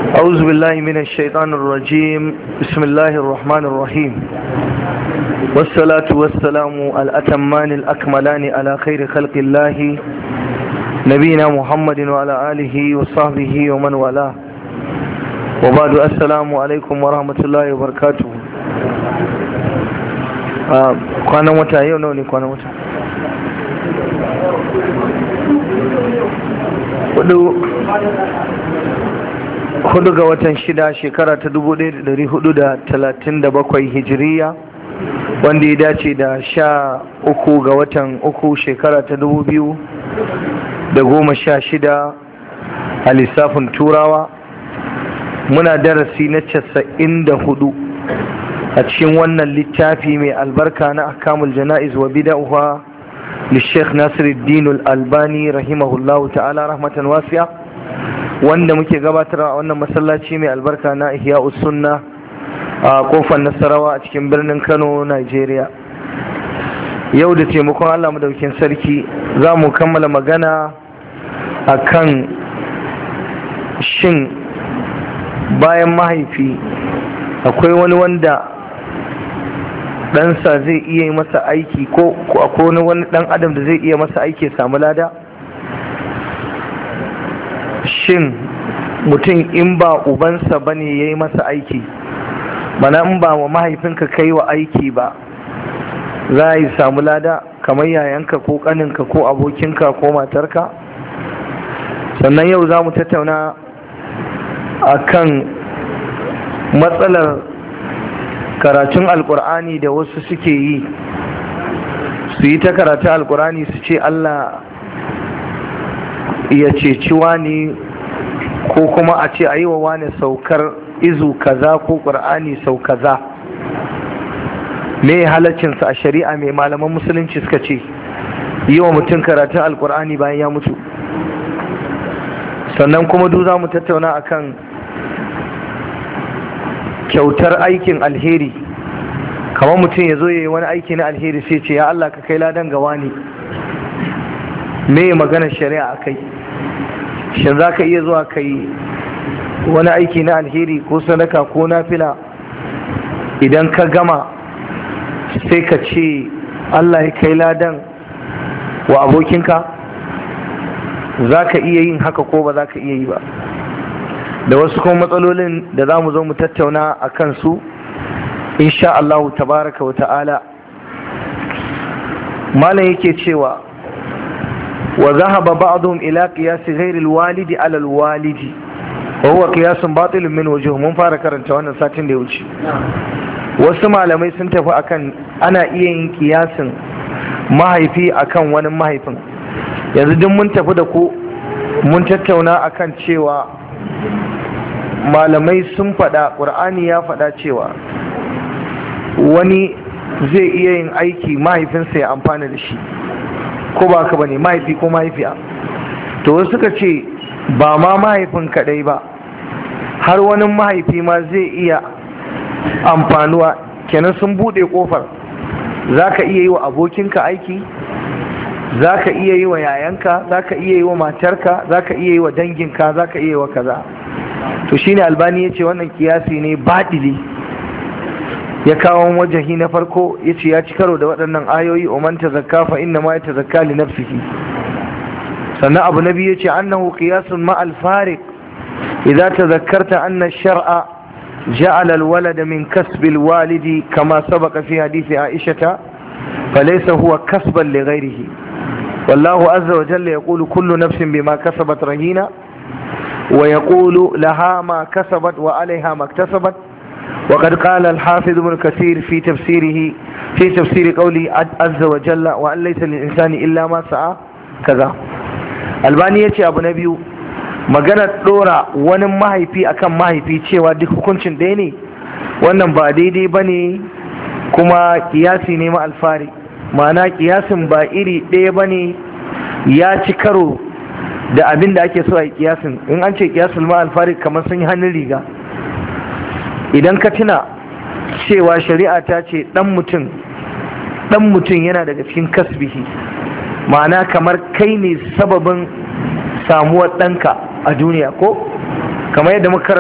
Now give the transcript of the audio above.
أعوذ بالله من الشيطان الرجيم بسم الله الرحمن الرحيم والصلاة والسلام الأتمان الأكملان على خير خلق الله نبينا محمد وعلى آله وصحبه ومن والاه وبعد السلام عليكم ورحمة الله وبركاته kwanan wata yau nawa ne kwanan wata hudu ga watan shida shekara ta 1437 hijiriya wanda ya dace da sha uku ga watan uku shekara ta dubu biyu da goma sha shida a lissafin turawa muna darasi na casa'in da hudu a cikin wannan littafi mai albarka na akamul jana'iz wa bida'uha للشيخ ناصر الدين الألباني رحمه الله تعالى رحمة واسعة wanda muke gabatar a wannan masallaci mai albarka na ihya sunna a kofar nasarawa a cikin birnin kano nigeria yau da taimakon allah madaukin sarki za mu kammala magana a kan shin bayan mahaifi akwai wani wanda ɗansa zai iya yi masa aiki ko akwai wani ɗan adam da zai iya masa aiki ya samu lada shin mutum in ba ubansa ba ne ya yi masa aiki mana in ba wa mahaifinka kai wa aiki ba za a yi samu lada kamar yayanka ko kaninka ko abokinka ko matarka sannan yau za mu tattauna a kan matsalar karatun alkur'ani da wasu suke yi su yi ta karatun alkur'ani su ce allah ya ceci wani ko kuma a ce a yi wa wani saukar izu kaza ko ƙur'ani sau kaza me halaccinsa a shari'a mai malaman musulunci suka ce yi wa mutum karatun alkur'ani bayan ya mutu sannan kuma duk za mu tattauna akan kyautar aikin alheri kamar mutum ya zo ya yi wani aiki na alheri sai ce ya Allah ka kai ladan gawa ne me maganar shari'a a kai shin za ka iya zuwa ka yi wani aiki na alheri ko sadaka ko nafila idan ka gama sai ka ce Allah ya kai ladan wa abokinka za ka iya yin haka ko ba za ka iya yi ba da wasu kuma matsalolin da za mu zo mu tattauna a kansu insha Allah tabaraka wa ta'ala malam yake cewa wa zahaba ba'dhum ila qiyas ghayri alwalidi ala alwalidi wa huwa qiyasun batilun min wujuh mun fara karanta wannan satin da ya wuce wasu malamai sun tafi akan ana iya yin kiyasin mahaifi akan wani mahaifin yanzu duk mun tafi da ku mun tattauna akan cewa malamai sun faɗa ƙur'ani ya faɗa cewa wani zai iya yin aiki mahaifinsa ya amfana da shi ko ba ka bane mahaifi ko mahaifiya to wasu suka ce ba ma mahaifin kaɗai ba har wani mahaifi ma zai iya amfanuwa kenan sun buɗe ƙofar za ka iya yi wa abokinka aiki za ka iya yi wa yayanka za ka iya yi wa matarka za ka iya yi wa danginka za ka iya yi wa kaza to shine albani ya ce wannan kiyasi ne baɗili ya kawo wajahi na farko ya ce ya ci karo da waɗannan ayoyi oman ta zakka fa inna ma ya ta zakka li nafsihi sannan abu na biyu ya ce annahu qiyasun ma al fariq idza tadhakkarta anna ash-shar'a ja'ala al-walada min kasbi al-walidi kama sabaqa fi hadisi aisha فليس هو كسبا لغيره والله عز وجل يقول كل نفس بما كسبت رهينه ويقول لها ما كسبت وعليها ما اكتسبت وقد قال الحافظ ابن كثير في تفسيره في تفسير قوله عز وجل وأن ليس للإنسان إلا ما سعى كذا albani ya ce abu na biyu maganar ɗora wani mahaifi akan mahaifi cewa duk hukuncin ɗaya ne wannan ba daidai ba ne kuma kiyasi ne ma alfari ma'ana kiyasin ba iri ɗaya ba ne ya ci karo da abin da ake so a yi kiyasin in an ce kiyasul ma alfari kamar sun yi hannun riga idan ka tuna cewa shari'a ta ce dan mutum dan mutum yana daga cikin kasbihi ma'ana kamar kai ne sababin samuwar ɗanka a duniya ko kamar yadda muka